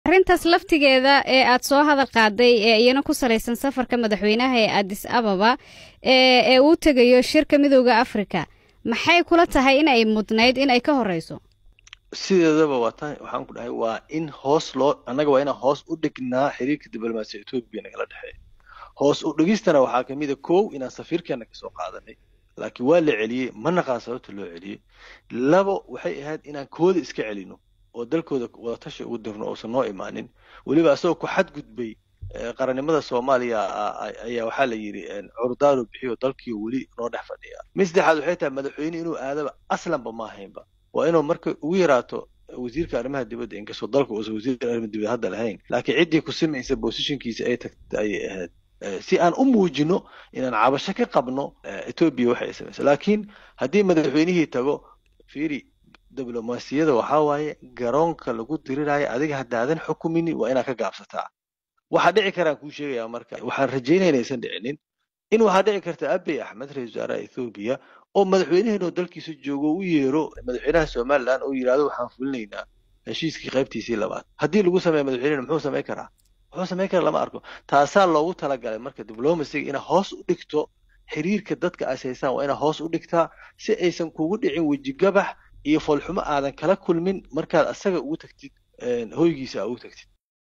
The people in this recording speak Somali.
arrintaas laftigeeda ee aad soo hadal qaaday ee iyana ku salaysan safarka madaxweynaha ee adis ababa ee uu tegayo shirka midooda africa maxay kula tahay in ay mudnayd in ay ka horeyso sideedaba waa tan waxaan ku dhahay waa in hoos loo annaga waa inaan hoos u dhignaa xiriirka diblomaasiya etoobiya nagala dhexeeya hoos u dhigistana waxaa kamid a kow inaan safiirkeena kasoo qaadanay laakiin waa la celiyey ma naqaan sababta loo celiyey labo waxay ahayd inaan kooda iska celino oo dalkooda wadatashi ugu dirno uusan noo imaanin weliba asagoo ku xadgudbay qarannimada soomaaliya ayaa waxaa la yidhi curdaalo bixiyo dalkii weli noo dhex fadhiya mid saddexaad waxay tahay madaxweyne inuu aadaba aslanba ma ahaynba waa inuu marka ugu yaraato wasiirka arrimaha dibadda inkastoo dalka uusan wasiirka arrimaha dibadda hadda lahayn laakiin ciddii ku simaysa bosishinkiisa ay tagtay ayay ahayd si aan u muujino inaan cabasho ka qabno etoobiya waxay samaysa laakiin haddii madaxweynihii tago fiiri diblomaasiyada waxaa waaye garoonka lagu diriraayo adiga haddaadan xukumini waa inaad ka gaabsataa waxaa dhici karaan kuu sheegayaa marka waxaan rajaynaya inaysan dhicinin in waxaa dhici karta abiy axmed ra-isul wasaaraha ethoobiya oo madaxweyneheenoo dalkiisa joogo u yeero madaxweynaha somaliland oo yidhahdo waxaan fulinaynaa heshiiskii qaybtiisii labaad haddii lagu sameeya madaxweynehena muxuu samayn karaa muxuu samayn kara lama arko taasaa loogu talagalay marka diblomaciga inaa hoos u dhigto xiriirka dadka aas haysaan waa inaa hoos u dhigtaa si aysan kugu dhicin wejigabax iyo foolxumo aadan kala kulmin markaad asaga ugu tagtid hoygiisa aa ugu tagtid